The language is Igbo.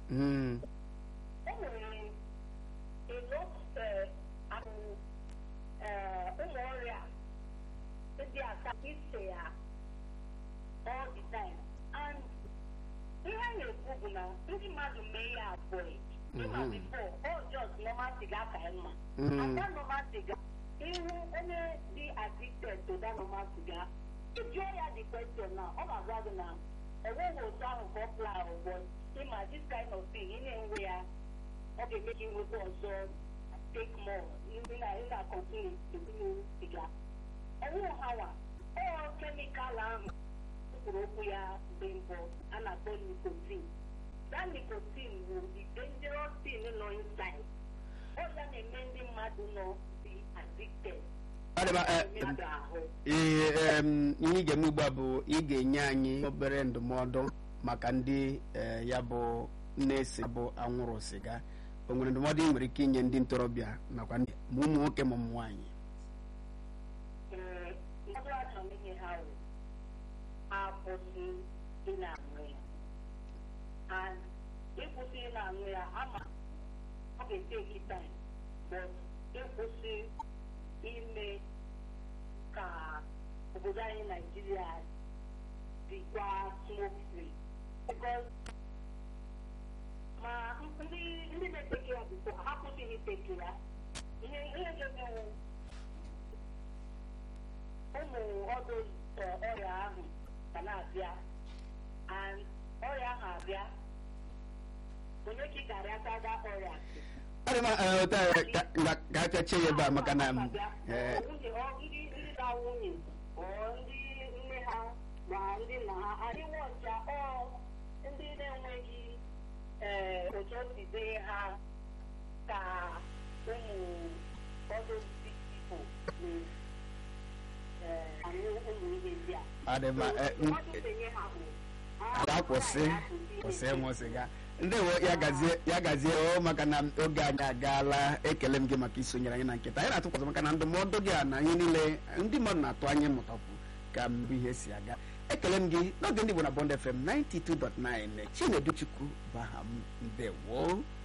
Mm. o nwere elot ụmụ ọrịa ndị aka ise ya all the time and ihe a na-ekwu bụ na ndị mmadụ mee ya abụọ ịma Mhm. before all just normal siga ka ya mma Mm. and that normal siga ihu onye dị addicted to that normal siga ịjụọ ya the question na ọ ga-agwa gị na enweghị otu ahụ ka ọ pla ụgbọ ịma this kind of thing ị na-enwe ya ọ ga-eme ka inweta ọzọ take more ndị na ị na-akọntinu ebinu siga ọnwụ hawa ọ kemikal ahụ kwuru okwu ya mgbe mbụ a na-akpọ nikotin that nikotin bụ the dangerous thing nọ inside ọ ya na-eme ndị mmadụ nọ dị addicted Ọ dị mma, eh, mmadụ ahụ Ee, em, ihe ị ga-eme ugbu a bụ ị ga-enye anyị obere ndụmọdụ maka ndị eh, ya bụ na-ese bụ anwụrụ sịga o nwere ndụmọdụ ị nwere ike inye ndị ntorobịa nakwa ndị ma ụmụ nwoke ma ụmụ nwaanyị ee mmadụ achọrọ m inye ha wụ akwụsị ị na-aṅụ ya and ịkwụsị ị na-aṅụ ya ama ọ ga-eteki time but ịkwụsị ime ka obodo anyị naijiria dịkwa smoke free because ma ndị ndị na-eteki ya bifo ha kwụsịghị iteki ya ihe ihe ga-emewu ụmụ ọdụ ọrịa ahụ ga na-abịa and ọrịa ahụ abịa onye ka ị gara aka ga ọrịa asị Ọ dị mma, eh, otu a, ka- ka- ka a pịachie ya ebe a maka na m, eh, nwunye ọ ndị ndị na nwunye ọ ndị nne ha ma ndị nna ha adịghị ọcha ọ ndị na-enweghị ee otu o si dee ha ka ụmụ ọdụ pipo na-aṅụ ụmụ ihe ndị a ọ dị mma, eh, m- Ụfọdụ na-enye ha bụ, ha ada kwụsị kwụsị kwụsị ịṅụ sịga ndewo ya gazie ya gazie o maka na oge anyị agaala ekele m gị maka isonyere anyị na nkịta anyị na-atụkwasị maka na ndụmọdụ gị a na ihe niile ndị mmadụ na-atụ anya ịmụtakwu ka mbụ ihe si aga ekele m gị n'oge ndị Igbo na Bond FM 92.9 Chinedu Chukwu bụ aha m ndewo